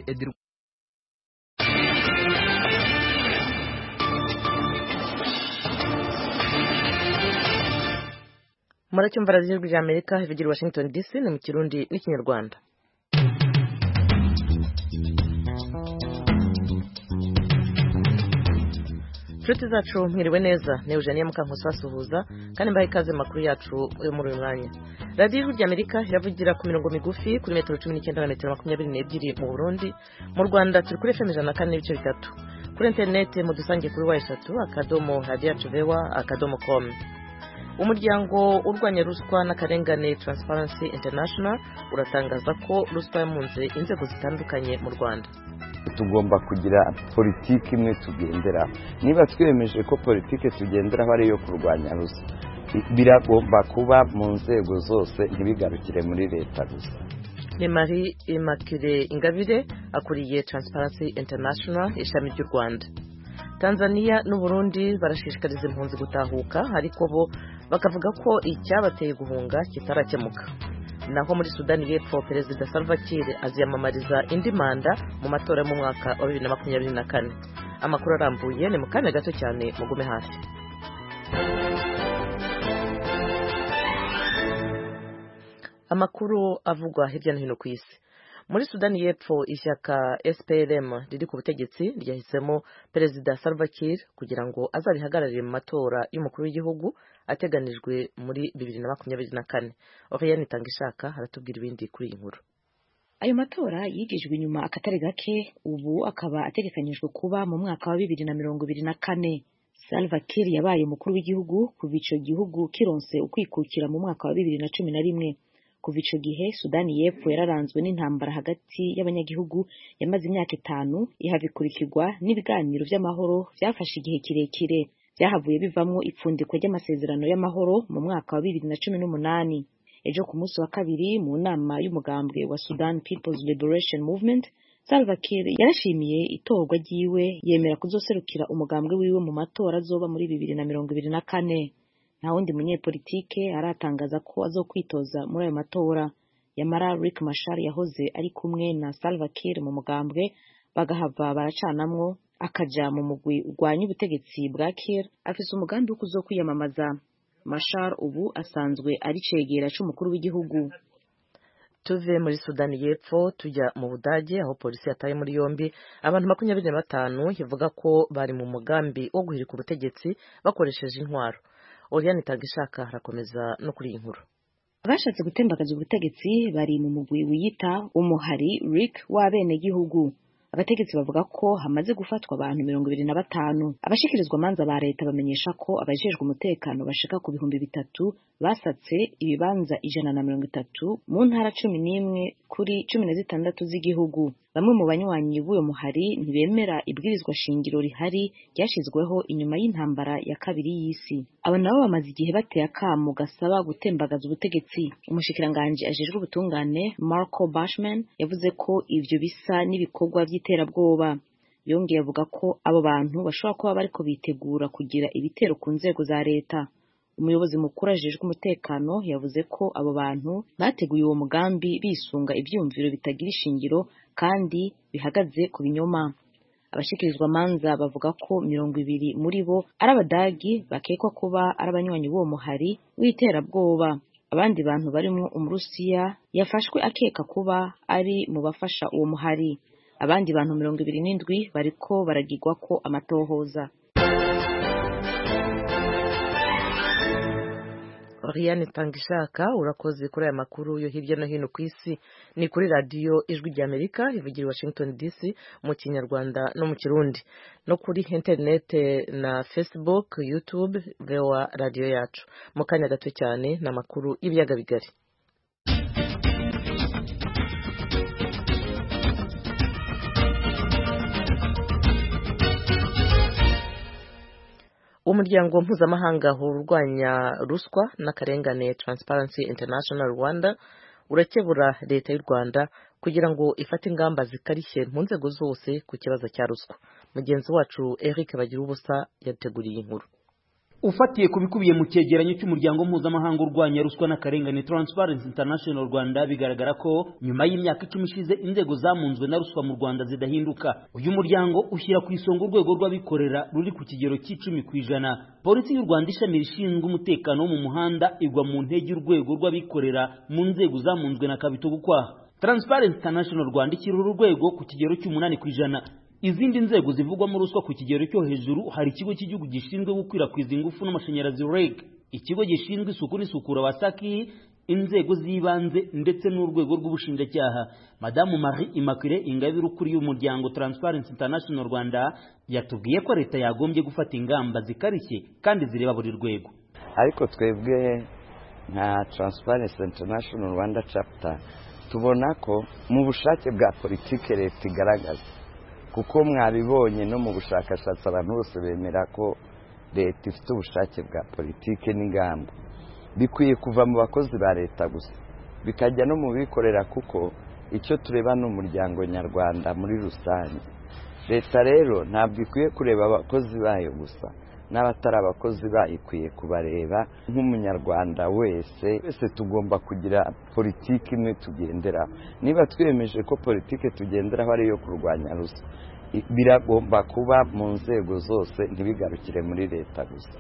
edir muracyumva radiyo ijwi ry'amerika ivugira washington dc ni mu kirundi n'ikinyarwanda inshuti zacu mwiriwe neza ni eugenie mukankusi basuhuza kandi mbaha ikaze mu makuru yacu yo muri uyu mwanya radiyo ijwi ry'amerika iravugira ku mirongo migufi kuri metero cumi n'icyenda na metero makumyabiri n'ebyiri mu burundi mu rwanda turi kuri efemu ijana na kane n'ibice bitatu kuri interineti mudusange kuri wa eshatu akadomo radiyanti vewa akadomo komu umuryango urwanya ruswa n'akarengane Transparency International uratangaza ko ruswa yamunze inzego zitandukanye mu Rwanda tugomba kugira politiki imwe tugendera niba twiyemeje ko politiki tugenderaho ari iyo kurwanya ruswa biragomba kuba mu nzego zose ntibigarukire muri leta gusa ni marie immaculee ingabire akuriye Transparency International ishami ry'u rwanda tanzania n'uburundi barashishikariza impunzi gutahuka ariko bo bakavuga ko icyabateye guhunga kitarakemuka naho muri sudani y'epfo perezida salva kiir aziyamamariza indi manda mu matora yo mu mwaka wa bibiri na makumyabiri na kane amakuru arambuye ni mu kanya gato cyane mugume hasi amakuru avugwa hirya no hino ku isi muri sudani y'epfo ishyaka SPLM riri ku butegetsi ryahisemo perezida Salva Kiir kugira ngo azarihagararire mu matora y'umukuru w'igihugu ateganijwe muri bibiri na makumyabiri na kane Oriane Itangishaka aratubwira ibindi kuri iyi nkuru ayo matora yigijwe inyuma akatari gake ubu akaba ategekanyijwe kuba mu mwaka wa bibiri na mirongo ibiri na kane Salva Kiir yabaye umukuru w'igihugu kuva icyo gihugu kironse ukwikukira mu mwaka wa bibiri na cumi na rimwe kuva ico gihe sudani y'epfo yararanzwe n'intambara hagati y'abanyagihugu yamaze imyaka itanu ihabikurikirwa n'ibiganiro by'amahoro byafashe igihe kirekire byahavuye bivamwo ipfundikwa ry'amasezerano y'amahoro mu mwaka wa bibiri na cumi n'umunani ejo ku munsi wa kabiri mu nama y'umugambwe wa sudan peoples liberation movement salva kiir yarashimiye itorwa ryiwe yemera kuzoserukira umugambwe wiwe mu matora azoba muri bibiri na mirongo ibiri na kane nta wundi munyepolitike aratangaza ko azokwitoza muri ayo matora yamara Rick Machar yahoze ari kumwe na Salva Kiir mu mugambwe bagahava baracanamwo akaja mu mugwi urwanya ubutegetsi bwa Kiir afise umugambi wo kuzokwiyamamaza Machar ubu asanzwe ari cegera c'umukuru w'igihugu tuve muri sudani y'epfo tujya mu budage aho polisi yataye muri yombi abantu makumyabiri na batanu ivuga ko bari mu mugambi wo guhirika ubutegetsi bakoresheje intwaro Oriane Itagishaka harakomeza no kuri iyi nkuru abashatse gutembagaza ubutegetsi bari mu mugwi wiyita umuhari Rick w'abenegihugu abategetsi bavuga ko hamaze gufatwa abantu mirongo ibiri na batanu abashikirizwa amanza ba leta bamenyesha ko abajejwe umutekano bashika ku bihumbi bitatu basatse ibibanza ijana na mirongo itatu mu ntara cumi n'imwe kuri cumi na zitandatu z'igihugu bamwe mu banywanyi b'uyo muhari ntibemera ibwirizwa shingiro rihari ryashyizweho inyuma y'intambara ya kabiri y'isi aba nabo bamaze igihe bateye akamu gasaba gutembagaza ubutegetsi umushikiranganji ajejwe ubutungane marco bashman yavuze ko ivyo bisa n'ibikorwa by'iterabwoba yongeye avuga ko abo bantu bashobora kuba bariko bitegura kugira ibitero ku nzego za leta umuyobozi mukuru ajejwe umutekano yavuze ko abo bantu bateguye uwo mugambi bisunga ibyumviro bitagira ishingiro kandi bihagaze ku binyoma abashikirizwa manza bavuga ko mirongo ibiri muri bo ari abadagi bakekwa kuba ari abanywanyi b'uwo muhari w'iterabwoba abandi bantu barimo umurusiya yafashwe akeka kuba ari mu bafasha uwo muhari abandi bantu mirongo ibiri n'indwi bariko baragirwa ko amatohoza Oriane Tangishaka urakoze kuri aya makuru yo hirya no hino ku isi ni kuri radiyo ijwi ry'Amerika ivugira Washington DC mu kinyarwanda no mu kirundi no kuri interinete na Facebook YouTube vewa radiyo yacu mu kanya gato cyane ni amakuru y'ibiyaga bigari umuryango mpuzamahanga urwanya ruswa n'akarengane Transparency International Rwanda urakebura leta y'u Rwanda kugira ngo ifate ingamba zikarishye mu nzego zose ku kibazo cya ruswa mugenzi wacu Eric Bagira ubusa yateguriye inkuru ufatiye ku bikubiye mu cyegeranyo cy'umuryango mpuzamahanga urwanya ruswa n'akarengane Transparency International Rwanda bigaragara ko nyuma y'imyaka icumi ishize inzego zamunzwe na ruswa mu Rwanda zidahinduka uyu muryango ushyira ku isonga urwego rw'abikorera ruri ku kigero cy'icumi ku ijana polisi y'u Rwanda ishami rishinzwe umutekano wo mu muhanda igwa mu ntege urwego rw'abikorera mu nzego zamunzwe na kabito gukwaha Transparency International Rwanda ishyira uru rwego ku kigero cy'umunani ku ijana izindi nzego zivugwamo ruswa ku kigero cyo hejuru hari ikigo cy'igihugu gishinzwe gukwirakwiza ingufu n'amashanyarazi REG ikigo gishinzwe isuku n'isukura wasaki inzego z'ibanze ndetse n'urwego rw'ubushinjacyaha madamu marie immaculee ingabire ukuriye umuryango transparency international rwanda yatubwiye ko leta yagombye gufata ingamba zikarishye kandi zireba buri rwego ariko twebwe nka transparency international rwanda chapter tubona ko mu bushake bwa politiki leta igaragaza kuko mwabibonye no mu bushakashatsi abantu bose bemera ko leta ifite ubushake bwa politiki n'ingamba bikwiye kuva mu bakozi ba leta gusa bikajya no mu bikorera kuko icyo tureba ni umuryango nyarwanda muri rusange leta rero ntabwo ikwiye kureba abakozi bayo gusa n'abatari abakozi bayikwiye kubareba nk'umunyarwanda wese wese tugomba kugira politiki imwe tugenderaho niba twiyemeje ko politiki tugenderaho ari iyo kurwanya ruswa biragomba kuba mu nzego zose ntibigarukire muri leta gusa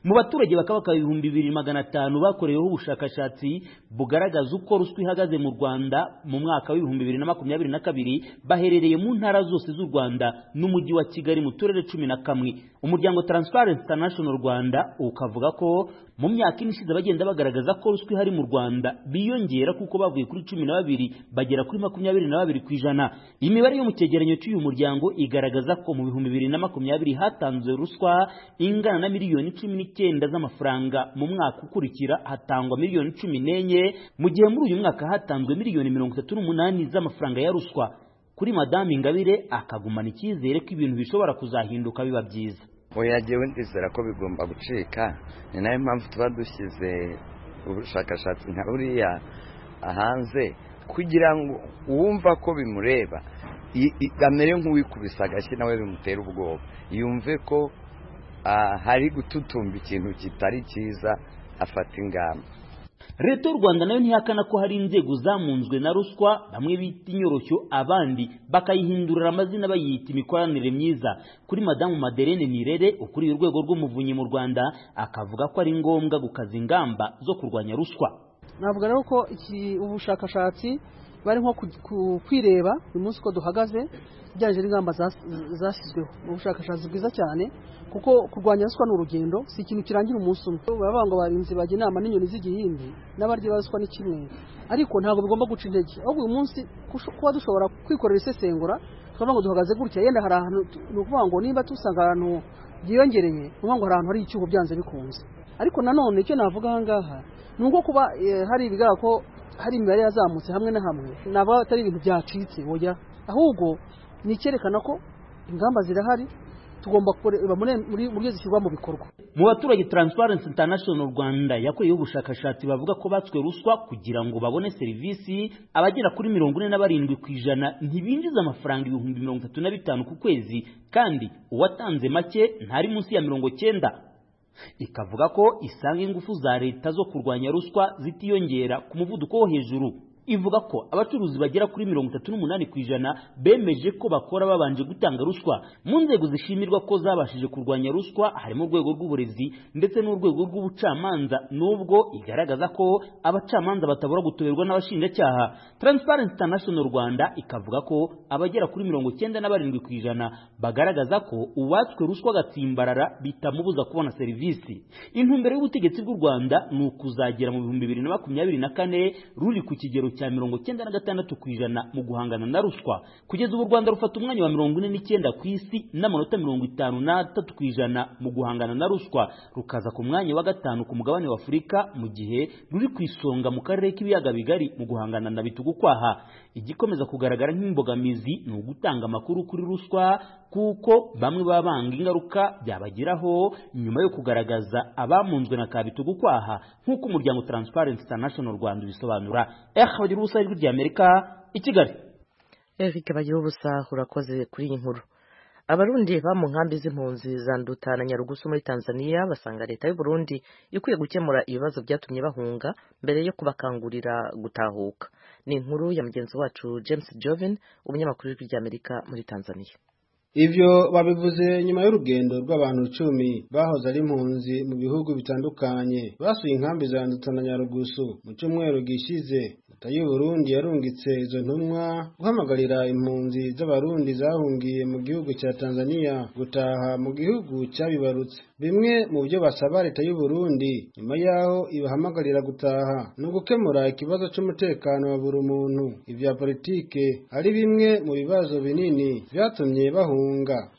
mu baturage bakabaka ibihumbi bibiri magana atanu bakoreweho ubushakashatsi bugaragaza uko ruswa ihagaze mu rwanda mu mwaka w'ibihumbi bibiri na makumyabiri na kabiri baherereye mu ntara zose z'u rwanda n'umujyi wa kigali mu turere cumi na kamwe umuryango transparency international rwanda ukavuga ko mu myaka ine ishize bagenda bagaragaza ko ruswa ihari mu rwanda biyongera kuko bavuye kuri cumi na babiri bagera kuri makumyabiri na babiri ku ijana imibare yo mu cyegeranyo cy'uyu muryango igaragaza ko mu bihumbi bibiri na makumyabiri hatanzwe ruswa ingana na miliyoni cumi n'icyenda z'amafaranga mu mwaka ukurikira hatangwa miliyoni cumi n'enye mu gihe muri uyu mwaka hatanzwe miliyoni mirongo itatu n'umunani z'amafaranga ya ruswa kuri madamu ingabire akagumana icyizere ko ibintu bishobora kuzahinduka biba byiza oya jyewe ndizera ko bigomba gucika ni nayo mpamvu tuba dushyize ubushakashatsi nka buriya hanze kugira ngo uwumva ko bimureba amere nk'uwikubise agashyi nawe bimutera ubwoba yumve ko hari gututumba ikintu kitari cyiza afata ingamba leta y'u rwanda nayo ntihakana ko hari inzego zamunzwe na ruswa bamwe bita inyoroshyo abandi bakayihindurira amazina bayita imikoranire myiza kuri madamu maderene nirere ukuriye urwego rw'umuvunyi mu rwanda akavuga ko ari ngombwa gukaza ingamba zo kurwanya ruswa navuga rero ko ubushakashatsi bari nko kwireba uyu munsi uko duhagaze bijyanye n'ingamba zashyizweho ubushakashatsi bwiza cyane kuko kurwanya ruswa ni urugendo si ikintu kirangira umunsi umwe baravuga ngo barinzi bajya inama n'inyoni z'igihimbi n'abarya baruswa ni kimwe ariko ntabwo bigomba guca intege ahubwo uyu munsi kuba dushobora kwikorera isesengura tukavuga ngo duhagaze gutya yenda hari ahantu ni ukuvuga ngo niba dusanga ahantu byiyongereye ni ukuvuga ngo hari ahantu hari icyuho byanze bikunze ariko nanone icyo navuga aha ngaha ni uko kuba hari ibigaragara ko hari imibare yazamutse hamwe na hamwe ntabwo atari ibintu byacitse woya ahubwo ni icyerekana ko ingamba zirahari tugomba kureba buryo zishyirwa mu bikorwa mu baturage Transparency International Rwanda yakoreyeho ubushakashatsi bavuga ko batswe ruswa kugira ngo babone serivisi abagera kuri mirongo ine na barindwi ku ijana ntibinjiza amafaranga ibihumbi mirongo itatu na bitanu ku kwezi kandi uwatanze make ntari munsi ya mirongo cyenda ikavuga ko isanga ingufu za leta zo kurwanya ruswa zitiyongera ku muvuduko wo hejuru ivuga ko abacuruzi bagera kuri mirongo itatu n'umunani ku ijana bemeje ko bakora babanje gutanga ruswa mu nzego zishimirwa ko zabashije kurwanya ruswa harimo urwego rw'uburezi ndetse n'urwego rw'ubucamanza nubwo igaragaza ko abacamanza batabura gutoberwa n'abashinjacyaha Transparency International Rwanda ikavuga ko abagera kuri mirongo cyenda na barindwi ku ijana bagaragaza ko uwatswe ruswa agatsimbarara bitamubuza kubona serivisi intumbero y'ubutegetsi bw'u Rwanda ni ukuzagera mu bihumbi bibiri na makumyabiri na kane ruri ku kigero cya mirongo cyenda na gatandatu ku ijana mu guhangana na ruswa kugeza ubu u rwanda rufata umwanya wa mirongo ine n'icyenda ku isi n'amanota mirongo itanu n'atatu ku ijana mu guhangana na ruswa rukaza ku mwanya wa gatanu ku mugabane wa afurika mu gihe ruri ku isonga mu karere k'ibiyaga bigari mu guhangana na bitugukwaha igikomeza kugaragara nk'imbogamizi ni ugutanga amakuru kuri ruswa kuko bamwe baba banga ingaruka byabagiraho nyuma yo kugaragaza abamunzwe na kabitugukwaha nk'uko umuryango Transparency International Rwanda ubisobanura bagira ubusa ijwi ry'amerika i kigali eric bagira ubusa urakoze kuri iyi nkuru abarundi ba mu nkambi z'impunzi za Nduta na Nyarugusu muri Tanzania basanga leta y'u Burundi ikwiye gukemura ibibazo byatumye bahunga mbere yo kubakangurira gutahuka ni inkuru ya mugenzi wacu James Joven umunyamakuru w'ijwi ry'Amerika muri Tanzania Ivyo babivuze nyuma y'urugendo rw'abantu icumi bahoze ari impunzi mu bihugu bitandukanye basuye inkambi za Nduta na Nyarugusu mu cyumweru gishize leta y'u Burundi yarungitse izo ntumwa guhamagarira impunzi z'abarundi zahungiye mu gihugu cya Tanzania gutaha mu gihugu cyabibarutse bimwe mu byo basaba leta y'u Burundi nyuma y'aho ibahamagarira gutaha ni ugukemura ikibazo cy'umutekano wa buri muntu ibya politike ari bimwe mu bibazo binini byatumye bahunga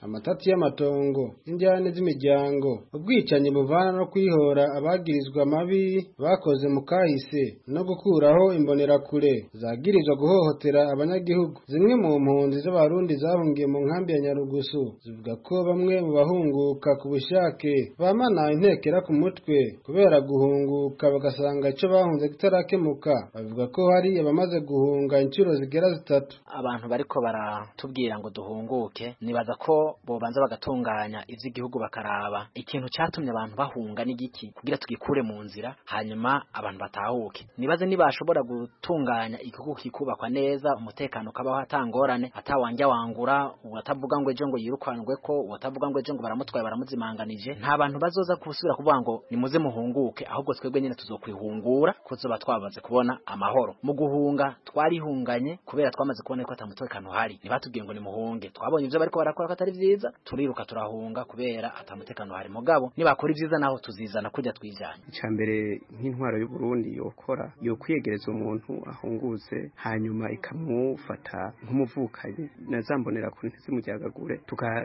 amatati y'amatongo injyane z'imiryango ubwicanyi buvana no kwihora abagirizwa amabi bakoze mu kahise no gukuraho imbonerakure zagirizwa guhohotera abanyagihugu zimwe mu mpunzi z'abarundi zahungiye mu nkambi ya nyarugusu zivuga ko bamwe mu bahunguka ku bushake bamana intekera ku mutwe kubera guhunguka bagasanga icyo bahunze kitarakemuka bavuga ko hari abamaze guhunga inshuro zigera zitatu abantu bariko baratubwira ngo duhunguke nibaza ko bobanza bagatunganya ivy'igihugu bakaraba ikintu catumye abantu bahunga n'igiki kugira tugikure mu nzira hanyuma abantu batahuke nibaze nibashobora gutunganya igihugu kikubakwa neza umutekano ukabaho atangorane atawanja wangura uwatavuga ngo ejo ngo yirukanwe ko uwatavuga ngo ejo ngo baramutwaye baramuzimanganije nta bantu bazoza gusubira kuvuga ngo nimuze muhunguke ahubwo twebwe nyene tuzokwihungura kuzoba twamaze kubona amahoro mu guhunga twarihunganye kubera twamaze kubona ko atamutekano uhari ntibatubwiye ngo nimuhunge twabonye ivyo bariko barakora ko atari vyiza turiruka turahunga kubera atamutekano hari mugabo nibakora ivyiza naho tuzizana kurya twijanye icambere nk'intwaro y'u Burundi yokora yo kwiyegereza umuntu ahungutse hanyuma ikamufata nk'umuvukanyi nazambonera kuri ntizimujyagagure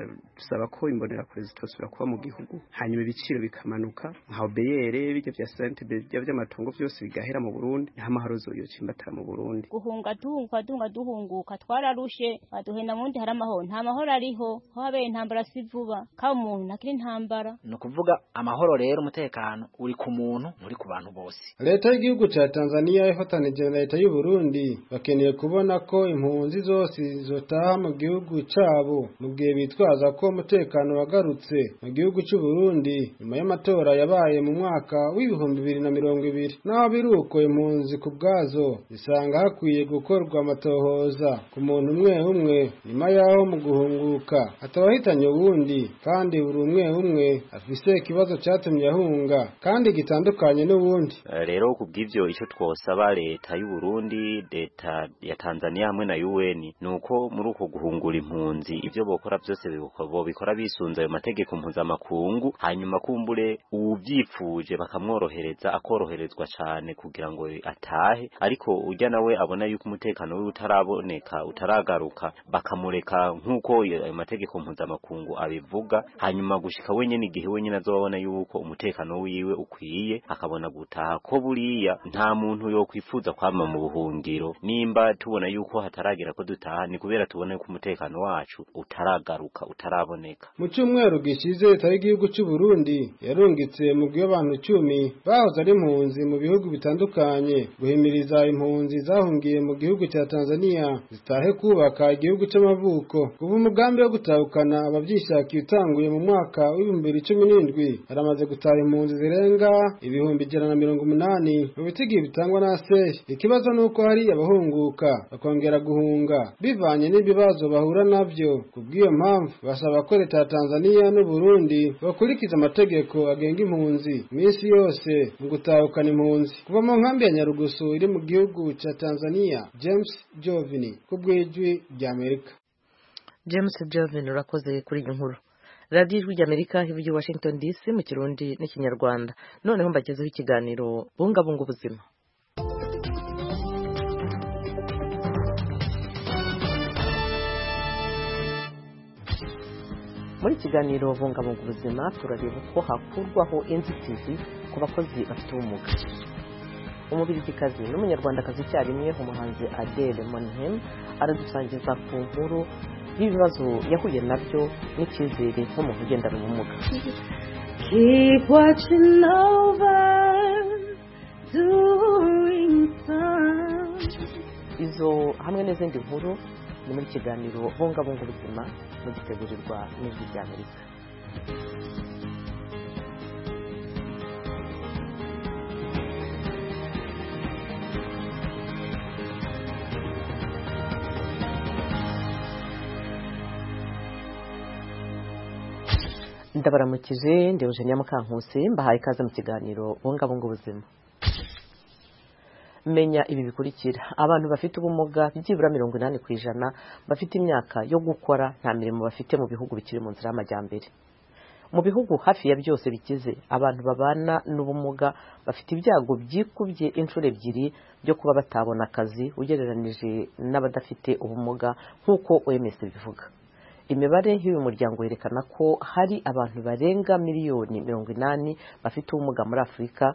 tugasaba ko imbonera kure zitosubira kuba mu gihugu hanyuma ibiciro bikamanuka nka obeyere bijya vya sente bijya vy'amatungo vyose bigahera mu Burundi nta mahoro zoyocimbatara mu Burundi guhunga dunga dunga duhunguka twararushe baduhenda mundi hari amahoro nta mahoro ariho ho habeye intambara si vuba ka umuntu ntakiri intambara ni ukuvuga amahoro rero umutekano uri ku muntu uri ku bantu bose leta y'igihugu ca Tanzania ifatanije na leta y'u Burundi bakeneye kubona ko impunzi zose zotaha mu gihugu cabo mu gihe bitwaza ko umutekano wagarutse mu gihugu c'u Burundi nyuma y'amatora yabaye mu mwaka w'ibihumbi bibiri na mirongo ibiri naho biruko impunzi ku bwazo isanga hakwiye gukorwa amatohoza ku muntu umwe umwe nyuma yaho mu guhunga guhunguka atawahitanye ubundi kandi buri umwe umwe afise ikibazo cyatumye ahunga kandi gitandukanye n'ubundi rero ku bw'ivyo icyo twosaba leta y'u Burundi leta ya Tanzania hamwe na UN ni uko muri uko guhungura impunzi ivyo bokora byose bobikora bisunze ayo mategeko mpuzamakungu hanyuma kumbure uwuvyifuje bakamworohereza akoroherezwa cane kugira ngo atahe ariko urya nawe abona yuko umutekano wiwe utaraboneka utaragaruka bakamureka nk'uko ayo mategeko mpuzamakungu abivuga hanyuma gushika wenyene igihe wenyene azobabona yuko umutekano wiwe ukwiye akabona gutaha ko buriya nta muntu yokwifuza kwama mu buhungiro nimba tubona yuko hataragera ko dutaha ni kubera tubona ko umutekano wacu utaragaruka utaraboneka mu cyumweru gishize leta y'igihugu cy'u Burundi yarungitse mugwi w'abantu icumi bahoze ari impunzi mu bihugu bitandukanye guhimiriza impunzi zahungiye mu gihugu cya Tanzania zitahe kubaka igihugu cy'amavuko kuba umugambi wo gutahukana abavyishakiye utanguye mu mwaka w'ibihumbi bibiri cumi n'indwi haramaze gutaha impunzi zirenga ibihumbi ijana na mirongo umunani mu bitigi bitangwa na seshi ikibazo nuko hari abahunguka bakongera guhunga bivanye n'ibibazo bahura navyo kubw'iyo mpamvu basaba ko leta ya tanzaniya n'uburundi bakurikiza amategeko agenga impunzi imisi yose mu gutahukana impunzi kuva mu nkambi ya nyarugusu iri mu gihugu ca tanzaniya james jovini kubw'ijwi ry'amerika James Joven urakoze kuri iyi nkuru radiyo ijwi ry'amerika ivuye Washington DC mu kirundi n'ikinyarwanda noneho mbagezeho ikiganiro bungabunga ubuzima muri kiganiro bungabunga ubuzima turareba uko hakurwaho inzitizi ku bakozi bafite ubumuga umubirigikazi n'umunyarwandakazi icyarimwe umuhanzi adele monhem aradusangiza ku nkuru y'ibibazo yahuye nabyo n'icyizere nk'umuntu ugendana ubumuga Keep watching over doing time izo hamwe n'izindi nkuru ni muri kiganiro bungabunga ubuzima mugitegurirwa n'ijwi rya amerika ndabaramukije ndi Eugenia Mukankusi mbahaye ikaze mu kiganiro bungabunga ubuzima menya ibi bikurikira abantu bafite ubumuga byibura mirongo inani ku ijana bafite imyaka yo gukora nta mirimo bafite mu bihugu bikiri mu nzira y'amajyambere mu bihugu hafi ya byose bikize abantu babana n'ubumuga bafite ibyago byikubye inshuro ebyiri byo kuba batabona akazi ugereranije n'abadafite ubumuga nk'uko OMS bivuga imibare y'uyu muryango yerekana ko hari abantu barenga miliyoni mirongo inani bafite ubumuga muri afurika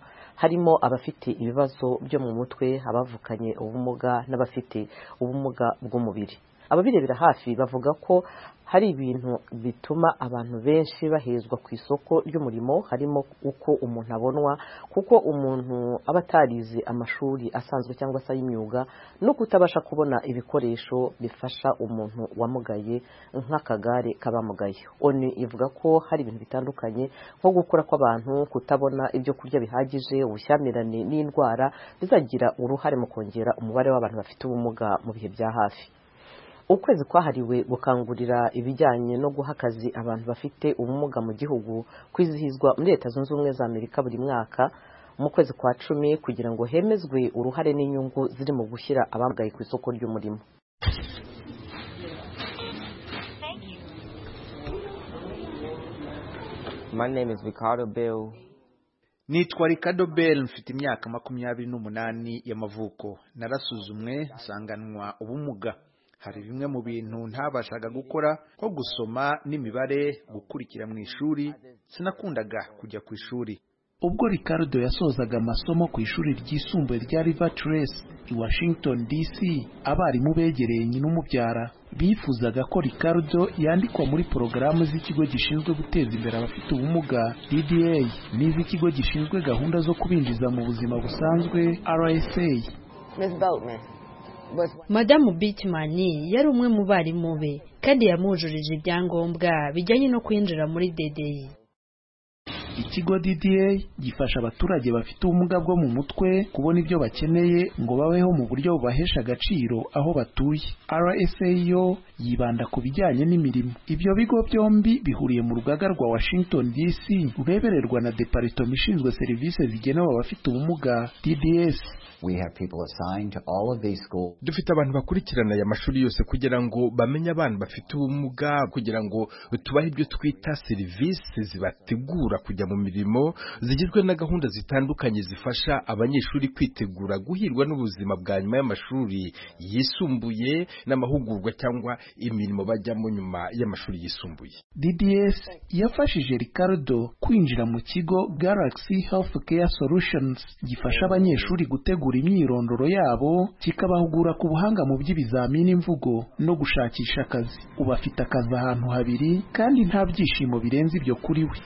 harimo abafite ibibazo byo mu mutwe abavukanye ubumuga n'abafite ubumuga bw'umubiri ababirebera hafi bavuga ko hari ibintu bituma abantu benshi bahezwa ku isoko ry'umurimo harimo uko umuntu abonwa kuko umuntu aba atarize amashuri asanzwe cyangwa se ay'imyuga no kutabasha kubona ibikoresho bifasha umuntu wamugaye nk'akagare k'abamugaye oni ivuga ko hari ibintu bitandukanye nko gukura kw'abantu kutabona ibyo kurya bihagije ubushyamirane n'indwara bizagira uruhare mu kongera umubare w'abantu bafite ubumuga mu bihe bya hafi ukwezi kwahariwe gukangurira ibijyanye no guha akazi abantu bafite ubumuga mu gihugu kwizihizwa muri leta zunze ubumwe za amerika buri mwaka mu kwezi kwa cumi kugira ngo hemezwe uruhare n'inyungu ziri mu gushyira abamugaye ku isoko ry'umurimo My name is Ricardo Bill. nitwa Ricardo Bell mfite imyaka makumyabiri n'umunani y'amavuko narasuzumwe nsanganwa ubumuga hari bimwe mu bintu ntabashaga gukora nko gusoma n'imibare gukurikira mu ishuri sinakundaga kujya ku ishuri ubwo ricardo yasozaga amasomo ku ishuri ryisumbuye rya river trace i washington dc abarimu begereye nyina umubyara bifuzaga ko ricardo yandikwa muri porogaramu z'ikigo gishinzwe guteza imbere abafite ubumuga dda n'iz'ikigo gishinzwe gahunda zo kubinjiza mu buzima busanzwe rsa Ms. Boatman. madamu bitimani yari umwe mu barimu be kandi yamujurije ibyangombwa bijyanye no kwinjira muri dedeyi ikigo dda gifasha abaturage bafite ubumuga bwo mu mutwe kubona ibyo bakeneye ngo babeho mu buryo bubahesha agaciro aho batuye rsa yo yibanda ku bijyanye n'imirimo ibyo bigo byombi bihuriye mu rugaga rwa washington dc rurebererwa na deparitoma ishinzwe serivisi zigenewe abafite ubumuga dds dufite abantu bakurikirana aya mashuri yose kugira ngo bamenye abantu bafite ubumuga kugira ngo tubahe ibyo twita serivisi zibategura kujya mu mirimo zigizwe na gahunda zitandukanye zifasha abanyeshuri kwitegura guhirwa n'ubuzima bwa nyuma y'amashuri yisumbuye n'amahugurwa cyangwa imirimo bajyamo nyuma y'amashuri yisumbuye dds yafashije ricardo kwinjira mu kigo galaxy health care solutions gifasha abanyeshuri gutegura imyirondoro yabo kikabahugura ku buhanga mu by'ibizamini imvugo no gushakisha akazi ubu afite akazi ahantu habiri kandi nta byishimo birenze ibyo kuri we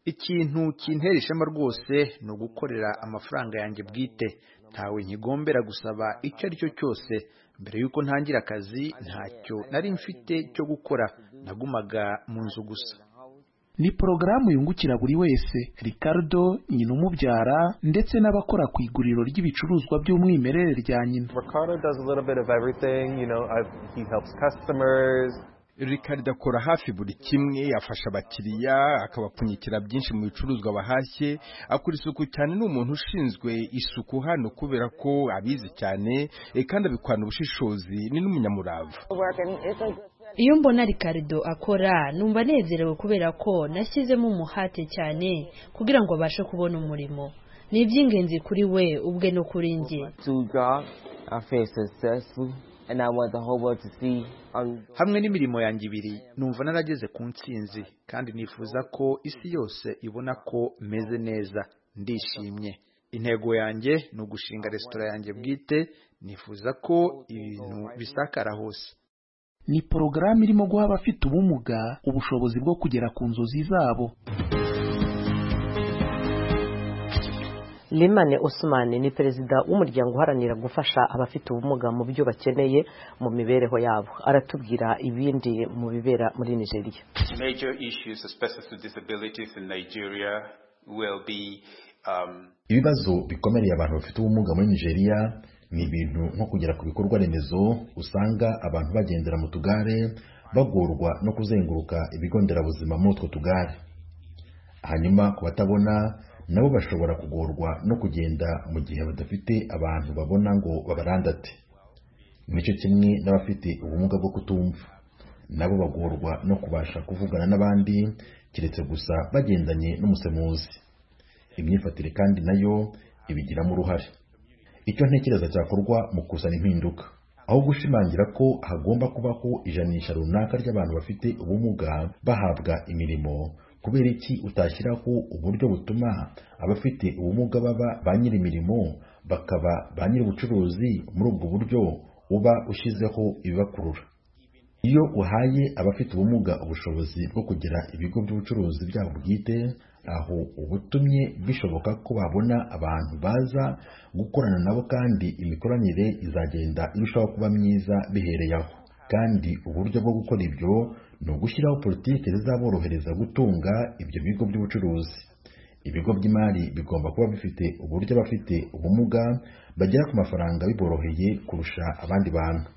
ikintu kintera ishema rwose ni ugukorera amafaranga yanjye bwite ntawe nkigombera gusaba icyo ari cyo cyose mbere y'uko ntangira akazi ntacyo nari mfite cyo gukora nagumaga mu nzu gusa ni porogaramu yungukira buri wese ricardo nyina umubyara ndetse n'abakora ku iguriro ry'ibicuruzwa by'umwimerere rya nyina ricardo akora hafi buri kimwe afasha abakiriya akabapfunyikira byinshi mu bicuruzwa bahashye akora isuku cyane ni umuntu ushinzwe isuku hano kubera ko abizi cyane kandi abikorana ubushishozi ni n'umunyamurava iyo mbona ricardo akora numva anezerewe kubera ko nashyizemo umuhate cyane kugira ngo abashe kubona umurimo ni iby'ingenzi kuri we ubwe no kuri njye hamwe n'imirimo yanjye ibiri numva narageze ku nsinzi kandi nifuza ko isi yose ibona ko meze neza ndishimye intego yanjye ni ugushinga resitora yanjye bwite nifuza ko ibintu bisakara hose ni porogaramu irimo guha abafite ubumuga ubushobozi bwo kugera ku nzozi zabo Limane Osman ni perezida w'umuryango uharanira gufasha abafite ubumuga mu byo bakeneye mu mibereho yabo aratubwira ibindi mu bibera muri Nigeria Major issues especially to disabilities in Nigeria will be um ibibazo bikomereye abantu bafite ubumuga muri Nigeria ni ibintu nko kugera ku bikorwa remezo usanga abantu bagendera mu tugare bagorwa no kuzenguruka ibigo nderabuzima muri utwo tugare hanyuma ku batabona nabo bashobora kugorwa no kugenda mu gihe badafite abantu babona ngo babarandate nicyo kimwe n'abafite ubumuga bwo kutumva nabo bagorwa no kubasha kuvugana n'abandi keretse gusa bagendanye n'umusemuzi imyifatire kandi nayo ibigiramo uruhare icyo ntekereza cyakorwa mu kuzana impinduka aho gushimangira ko hagomba kubaho ijanisha runaka ry'abantu bafite ubumuga bahabwa imirimo kubera iki utashyiraho uburyo butuma abafite ubumuga baba ba nyir'imirimo bakaba ba nyir'ubucuruzi muri ubwo buryo uba ushyizeho ibibakurura iyo uhaye abafite ubumuga ubushobozi bwo kugira ibigo by'ubucuruzi byabo bwite aho ubutumye bishoboka ko babona abantu baza gukorana nabo kandi imikoranire izagenda irushaho kuba myiza bihereye aho kandi uburyo bwo gukora ibyo ni ugushyiraho politiki zizaborohereza gutunga ibyo bigo by'ubucuruzi ibigo by'imari bigomba kuba bifite uburyo abafite ubumuga bagera ku mafaranga biboroheye kurusha abandi bantu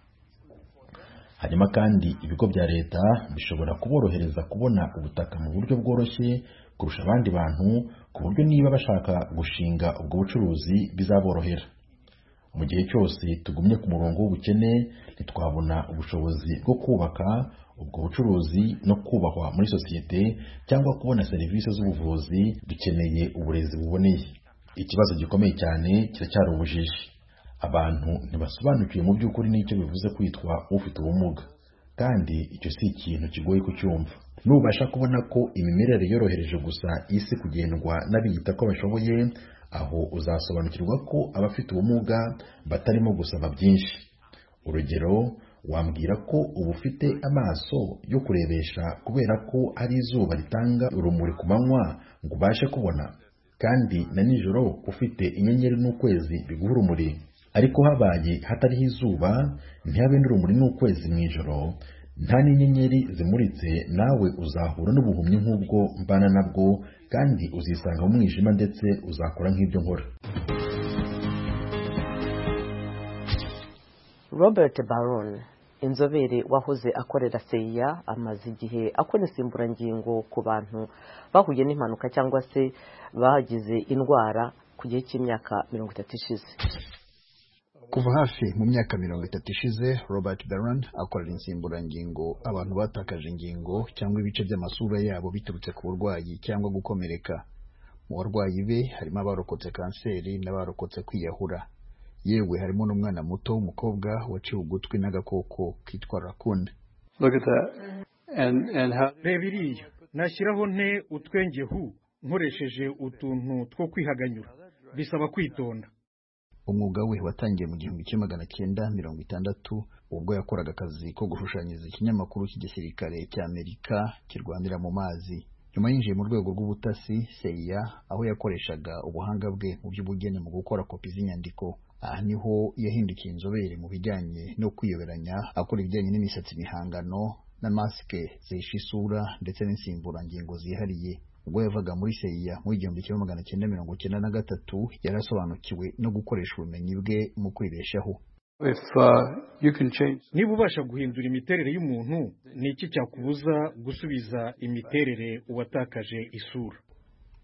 hanyuma kandi ibigo bya leta bishobora kuborohereza kubona ubutaka mu buryo bworoshye kurusha abandi bantu ku buryo niba bashaka gushinga ubwo bucuruzi bizaborohera mu gihe cyose tugumye ku murongo w'ubukene ntitwabona ubushobozi bwo kubaka ubwo bucuruzi no kubahwa muri sosiyete cyangwa kubona serivisi z'ubuvuzi dukeneye uburezi buboneye ikibazo gikomeye cyane kiracyari ubujiji abantu ntibasobanukiwe mu by'ukuri n'icyo bivuze kwitwa ufite ubumuga kandi icyo si ikintu kigoye kucyumva nubasha kubona ko imimerere yorohereje gusa isi kugendwa n'abiyita ko bashoboye aho uzasobanukirwa ko abafite ubumuga batarimo gusaba byinshi urugero wambwira ko uba ufite amaso yo kurebesha kubera ko ari izuba ritanga urumuri ku manywa ngo ubashe kubona kandi na nijoro ufite inyenyeri n'ukwezi biguha urumuri ariko habaye hatariho izuba ntihabe n'urumuri n'ukwezi mu ijoro nta n'inyenyeri zimuritse nawe uzahura n'ubuhumyi nk'ubwo mbana nabwo kandi uzisanga mu mwijima ndetse uzakora nk'ibyo nkora robert baron inzobere wahoze akorera seya amaze igihe akora insimburangingo ku bantu bahuye n'impanuka cyangwa se bagize indwara ku gihe cy'imyaka mirongo itatu ishize kuva hafi mu myaka mirongo itatu ishize robert baron akorera insimburangingo abantu batakaje ingingo cyangwa ibice by'amasura yabo biturutse ku burwayi cyangwa gukomereka mu barwayi be harimo abarokotse kanseri n'abarokotse kwiyahura yewe harimo n'umwana muto w'umukobwa waciwe ugutwi n'agakoko kitwa rakunda reba iriya nashyiraho nte utwengehu nkoresheje utuntu two kwihaganyura bisaba kwitonda umwuga we watangiye mu gihumbi kimwe magana cyenda mirongo itandatu ubwo yakoraga akazi ko gushushanyiriza ikinyamakuru cy'igisirikare cy'amerika kirwanira mu mazi nyuma yinjiye mu rwego rw'ubutasi seya aho yakoreshaga ubuhanga bwe mu by'ubugeni mu gukora kopi z'inyandiko aha niho yahindukiye inzobere mu bijyanye no kwiyoberanya akora ibijyanye n'imisatsi mihangano na masike zihisha isura ndetse n'insimburangingo zihariye ubwo yavaga muri seya mu igihumbi kimwe magana cyenda mirongo cyenda na gatatu yari asobanukiwe no gukoresha ubumenyi bwe mu kwibeshaho niba ubasha guhindura imiterere y'umuntu ni iki cyakubuza gusubiza imiterere uwatakaje isura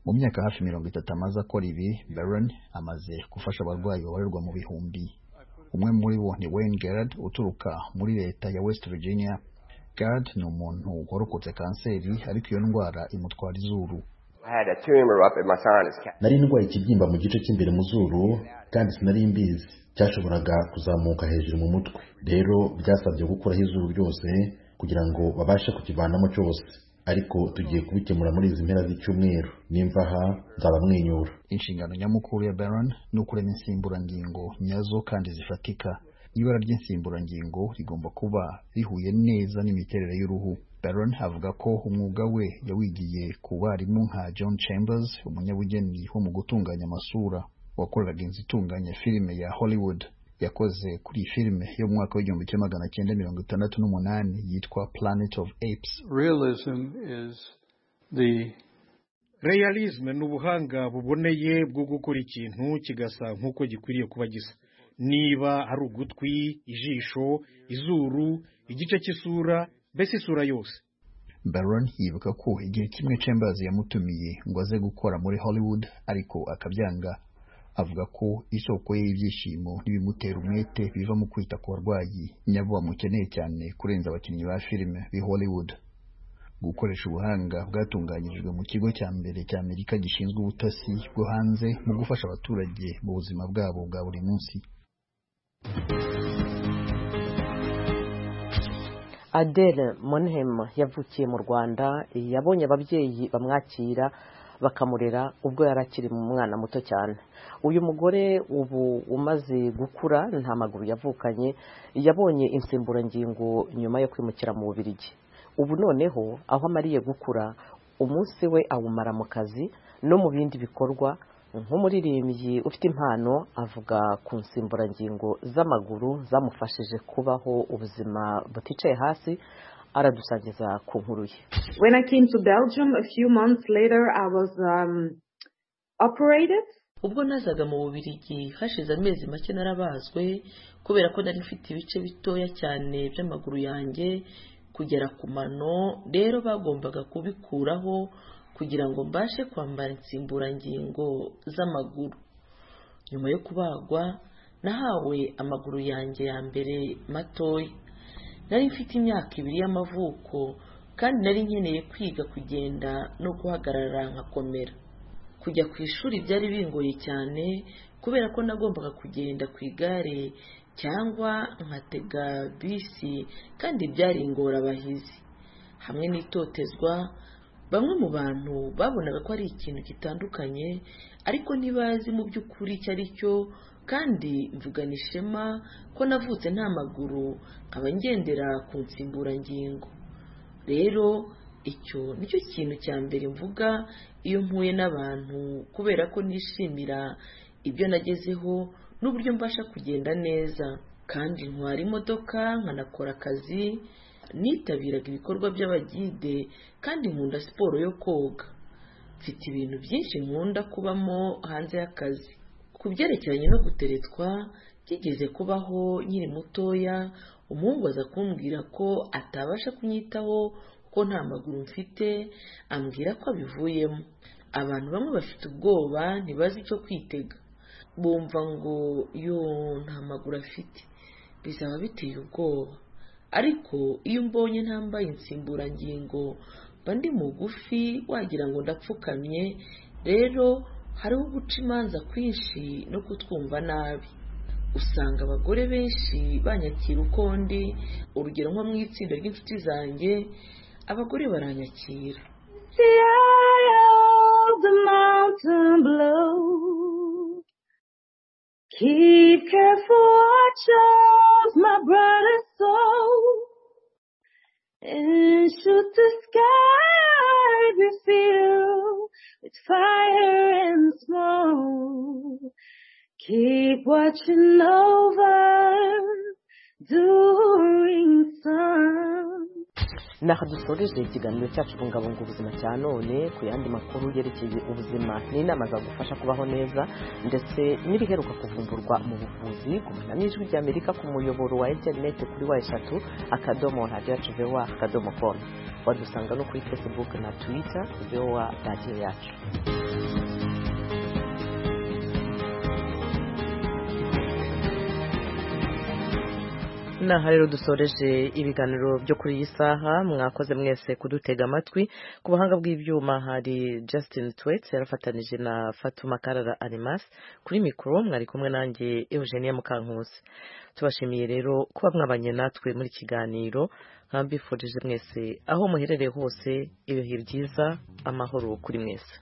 mu myaka hafi mirongo itatu amaze akora ibi baron amaze gufasha abarwayi babarirwa mu bihumbi umwe muri bo ni wayne gerard uturuka muri leta ya west virginia Gad ni umuntu warokotse kanseri ariko iyo ndwara imutwara izuru nari ndwaye ikibyimba mu gice cy'imbere mu zuru kandi sinari mbizi cyashoboraga kuzamuka hejuru mu mutwe rero byasabye gukuraho izuru ryose kugira ngo babashe kukivanamo cyose ariko tugiye kubikemura muri izi mpera z'icyumweru nimva aha nzabamwenyura inshingano nyamukuru ya baron ni ukurema insimburangingo nyazo kandi zifatika ibara ry'insimburangingo rigomba kuba rihuye neza n'imiterere y'uruhu baron avuga ko umwuga we yawigiye ku barimu nka john chambers umunyabugeni wo mu gutunganya amasura wakoraga inzu itunganya filime ya hollywood yakoze kuri iyi filime yo mu mwaka w'igihumbi kimwe magana cyenda mirongo itandatu n'umunani yitwa planet of apes realism is the realism ni ubuhanga buboneye bwo gukora ikintu kigasa nk'uko gikwiriye kuba gisa niba ari ugutwi ijisho izuru igice cy'isura mbese isura yose baron yibuka ko igihe kimwe chambers yamutumiye ngo aze gukora muri hollywood ariko akabyanga avuga ko isoko ye y'ibyishimo n'ibimutera umwete biva mu kwita ku barwayi nyabo bamukeneye cyane kurenza abakinnyi ba filime b'i hollywood gukoresha ubuhanga bwatunganyirijwe mu kigo cya mbere cya amerika gishinzwe ubutasi bwo hanze mu gufasha abaturage mu buzima bwabo bwa buri munsi adele monhem yavukiye mu rwanda yabonye ababyeyi bamwakira bakamurera ubwo yari akiri mu mwana muto cyane uyu mugore ubu umaze gukura nta maguru yavukanye yabonye insimburangingo nyuma yo kwimukira mu bubirigi ubu noneho aho amariye gukura umunsi we awumara mu kazi no mu bindi bikorwa nk'umuririmbyi ufite impano avuga ku nsimburangingo z'amaguru zamufashije kubaho ubuzima buticaye hasi aradusangiza ku nkuru ye when i came to belgium a few months later i was um, operated ubwo nazaga mu bubirigi hashize amezi make narabazwe kubera ko nari mfite ibice bitoya cyane by'amaguru yanjye kugera ku mano rero bagombaga kubikuraho kugira ngo mbashe kwambara insimburangingo z'amaguru nyuma yo kubagwa nahawe amaguru yanjye ya mbere matoya nari mfite imyaka ibiri y'amavuko kandi nari nkeneye kwiga kugenda no guhagarara nkakomera kujya ku ishuri byari bingoye cyane kubera ko nagombaga kugenda ku igare cyangwa nkatega bisi kandi byari ingorabahizi hamwe n'itotezwa bamwe mu bantu babonaga ko ari ikintu gitandukanye ariko ntibazi mu by'ukuri icyo ari cyo kandi mvugana ishema ko navutse nta maguru nkaba ngendera ku nsimburangingo rero icyo nicyo kintu cya mbere mvuga iyo mpuye n'abantu kubera ko nishimira ibyo nagezeho n'uburyo mbasha kugenda neza kandi ntwara imodoka nkanakora akazi nitabiraga ibikorwa by'abagide kandi nkunda siporo yo koga mfite ibintu byinshi nkunda kubamo hanze y'akazi ku byerekeranye no guteretswa byigeze kubaho nkiri mutoya umuhungu aza kumbwira ko atabasha kunyitaho ko nta maguru mfite ambwira ko abivuyemo abantu bamwe bafite ubwoba ntibazi icyo kwitega bumva ngo yo nta maguru afite bizaba biteye ubwoba ariko iyo umbonye ntambaye insimburangingo mba ndi mugufi wagira ngo ndapfukamye rero hariho guca imanza kwinshi no kutwumva nabi usanga abagore benshi banyakira uko ndi urugero nko mu itsinda ry'inshuti zanjye abagore baranyakira Keep careful watch of my brother's soul and shoot the sky be filled with fire and smoke. Keep watching over during sun. naha dusoreje ikiganiro cyacu kubungabunga ubuzima cya none ku yandi makuru yerekeye ubuzima n'inama zagufasha kubaho neza ndetse n'ibiheruka kuvumburwa mu buvuzi gumana n'ijwi ry'amerika ku muyoboro wa interineti kuri wa eshatu akadomo radiyo yacu vewa akadomo komu wadusanga no kuri facebook na twitter vewa radiyo yacu naha rero dusoreje ibiganiro byo kuri iyi saha mwakoze mwese kudutega amatwi ku buhanga bw'ibyuma hari Justin Twets yarafatanije na Fatuma Karara Animas kuri mikoro mwari kumwe nanjye Eugenia Mukankusi tubashimiye rero kuba mwabanye natwe muri kiganiro nkambifurije mwese aho muherereye hose ibihe byiza amahoro kuri mwese